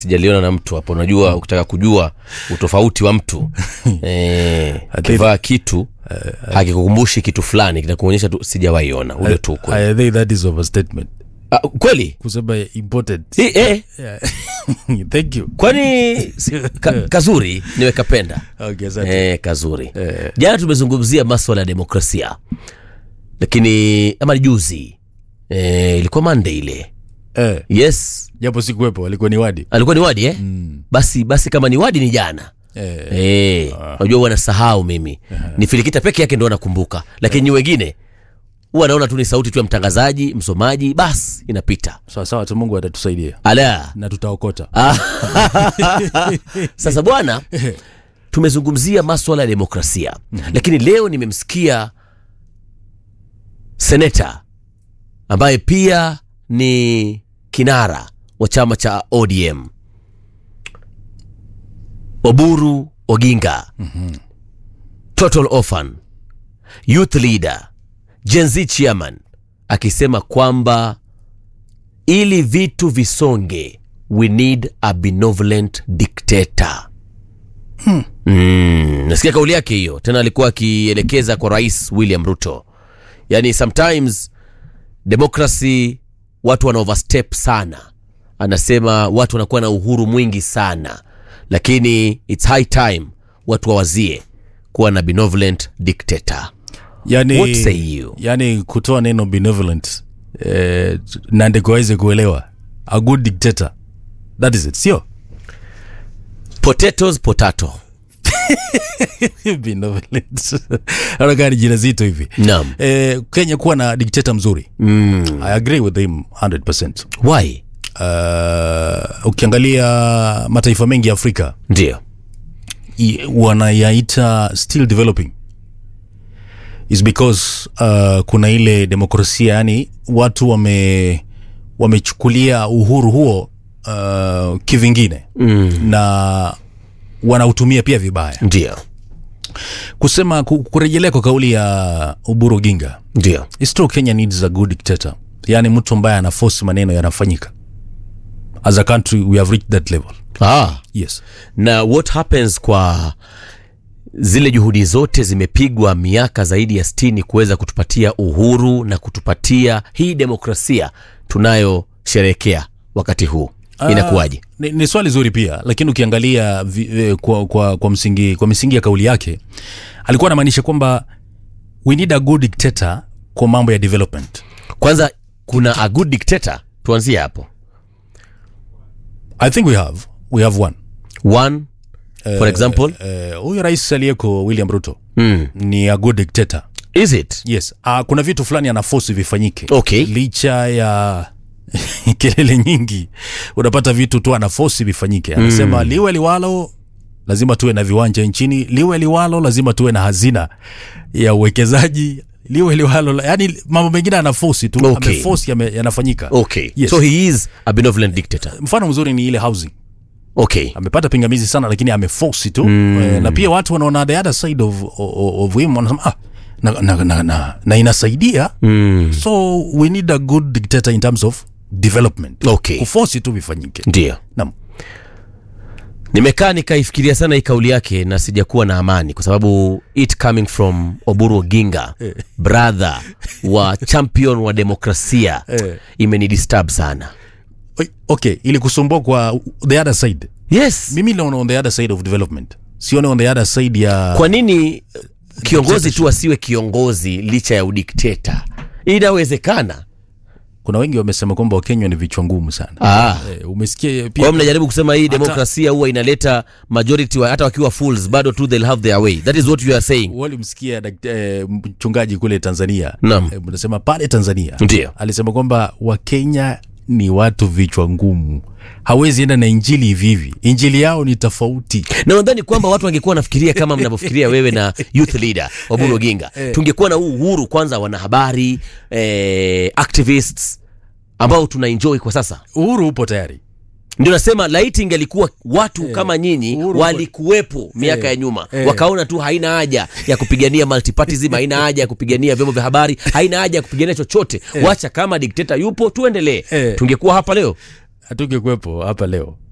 sijaliona na mtu hapo unajua ukitaka kujua utofauti wa mtu eh, akivaa kitu hakikukumbushi kitu fulani kinakuonyesha tu sijawaiona ule tu kweli. I think that is overstatement. Ah, kweli Kusema important. I, eh, Yeah. Thank you. kwani si- ka, kazuri nimekapenda Okay, asante. eh, kazuri Eh. jana tumezungumzia maswala ya demokrasia lakini ama ni juzi eh, ilikuwa mande ile Eh, yes japo sikuwepo alikuwa ni wadi. alikuwa ni wadi eh? mm. basi basi kama ni wadi ni jana Eh, Eh, unajua huwa nasahau mimi ni filikita peke yake ndo nakumbuka lakini nyi wengine huwa naona tu ni sauti tu ya mtangazaji msomaji basi inapita sawa sawa tu Mungu atatusaidia ala na tutaokota. sasa bwana tumezungumzia maswala ya demokrasia lakini leo nimemsikia seneta ambaye pia ni kinara wa chama cha odm oburu oginga total orphan youth leader gen z chairman akisema kwamba ili vitu visonge we need a benevolent dictator mm, nasikia kauli yake hiyo tena alikuwa akielekeza kwa rais william ruto yaani sometimes democracy watu wana overstep sana anasema watu wanakuwa na uhuru mwingi sana lakini its high time watu wawazie kuwa na benevolent dictator Yani, What say you? yani kutoa neno benevolent eh, na ndiko aweze kuelewa a good dictator that is it sio potatoes potato benevolent anakaa ni jina zito hivi naam eh, kenya kuwa na dikteta mzuri mm. i agree with him 100% why uh, ukiangalia mataifa mengi ya afrika ndio i- wanayaita still developing is because uh, kuna ile demokrasia yani watu wame wamechukulia uhuru huo uh, kivingine mm. na wanautumia pia vibaya ndio kusema ku- kurejelea kwa kauli ya uburu ginga ndio It's true Kenya needs a good dictator yani mtu ambaye anaforce maneno yanafanyika as a country we have reached that level ah. yes na what happens kwa zile juhudi zote zimepigwa miaka zaidi ya stini kuweza kutupatia uhuru na kutupatia hii demokrasia tunayosherehekea wakati huu inakuwaje ni, ni swali zuri pia lakini ukiangalia vi, eh, kwa, kwa, kwa, msingi, kwa misingi ya kauli yake alikuwa anamaanisha kwamba we need a good dictator kwa mambo ya development kwanza kuna a good dictator tuanzie hapo i think we have we have one one for example Eh, huyu rais aliyeko william ruto mm. ni a good dictator is it yes uh, kuna vitu fulani anafosi vifanyike Okay. licha ya kelele nyingi unapata vitu tu anafosi vifanyike anasema mm. liwe liwalo lazima tuwe na viwanja nchini liwe liwalo lazima tuwe na hazina ya uwekezaji liwe liwalo yani mambo mengine anafosi tu Okay. amefosi yame, yanafanyika okay Yes. so he is a benevolent dictator mfano mzuri ni ile housing okay amepata pingamizi sana lakini amefosi tu mm. e, na pia watu wanaona the other side of, of, of him wanasema ah, na, na, na, na, na inasaidia mm. so we need a good dictator in terms of development Okay. kufosi tu vifanyike ndio Naam. nimekaa nikaifikiria sana hii kauli yake na sijakuwa na amani kwa sababu it coming from oburu oginga brother wa champion wa demokrasia Eh. imenidisturb sana Oi, okay ili kusumbua kwa the other side yes mimi naona on the other side of development sione on the other side ya kwa nini kiongozi tu asiwe kiongozi licha ya udikteta inawezekana kuna wengi wamesema kwamba wakenya ni vichwa ngumu sana ah. eh, umesikia kwa pia hiyo mnajaribu kusema hii demokrasia huwa inaleta majority wa, hata wakiwa fools bado tu they'll have their way that is what you are saying walimsikia dakt- eh, mchungaji kule tanzania Naam. eh, mnasema pale tanzania Ndio. alisema kwamba wakenya ni watu vichwa ngumu hawezi enda na injili hivi hivi injili yao ni tofauti na nadhani kwamba watu wangekuwa wanafikiria kama mnavyofikiria wewe na youth leader waburu oginga tungekuwa na huu uhuru kwanza wanahabari eh, activists ambao tuna enjoy kwa sasa uhuru upo tayari ndio nasema laiti ingelikuwa watu kama nyinyi uhuru walikuwepo miaka ya nyuma eh. wakaona tu haina haja ya kupigania multipartism haina haja ya kupigania vyombo vya habari haina haja ya kupigania chochote wacha kama dikteta yupo tuendelee Eh. tungekuwa hapa leo hatungekuwepo hapa leo